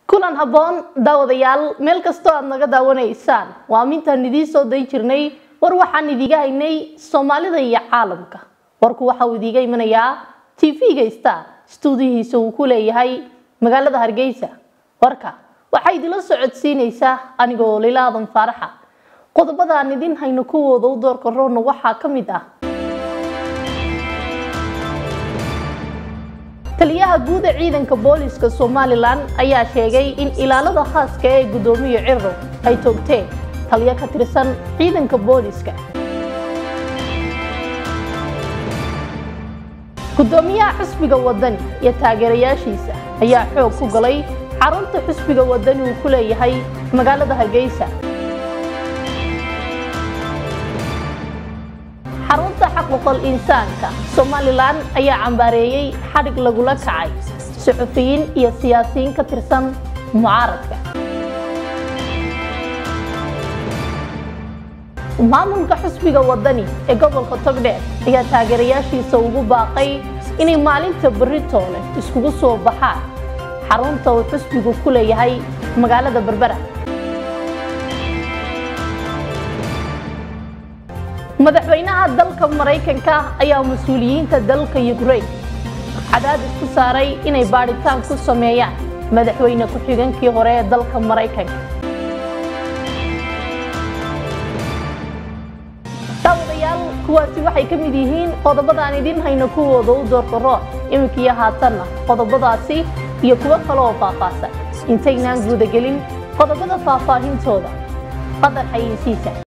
kulan habboon daawadayaal meel kastoo aad naga daawanaysaan waa mintaan idiin soo dayn jirnay war waxaan idiiga haynay soomaalida iyo caalamka warku waxa uu idiiga imanayaa tv-ga star stuudihiisa uu ku leeyahay magaalada hargeysa warka waxaa idila socodsiinaysaa anigoo lila aadan faaraxa qodobada aan idin hayno kuwooda u doorka roonna waxaa ka mid ah taliyaha guud ee ciidanka booliska somalilan ayaa sheegay in ilaalada khaaska ee guddoomiye cirro ay toogteen taliyo ka tirsan ciidanka booliska guddoomiyaha xusbiga wadani iyo taageerayaashiisa ayaa xoog ku galay xarunta xusbiga wadani uu ku leeyahay magaalada hargeysa xarunta xaquuqal insaanka somalilan ayaa cambaareeyey xadhig lagula kacay suxufiyiin iyo siyaasiyiin ka tirsan mucaaradka maamulka xusbiga wadani ee gobolka togdheer ayaa taageerayaashiisa ugu baaqay inay maalinta beritoole iskugu soo baxaan xarunta uu xusbigu ku leeyahay magaalada berbera madaxweynaha dalka maraykanka ayaa mas-uuliyiinta dalka yukrain cadaadis ku saaray inay baadhitaan ku sameeyaan madaxweyne ku-xigeenkii hore ee dalka maraykanka daawadayaal kuwaasi waxay ka mid yihiin qodobadaan idin hayno kuwooda u doorka rooc iminkiiyo haatanna qodobadaasi iyo kuwo kale oo faahfaahsan intaynaan guudagelin qodobada faahfaahintooda qadar xayeysiisa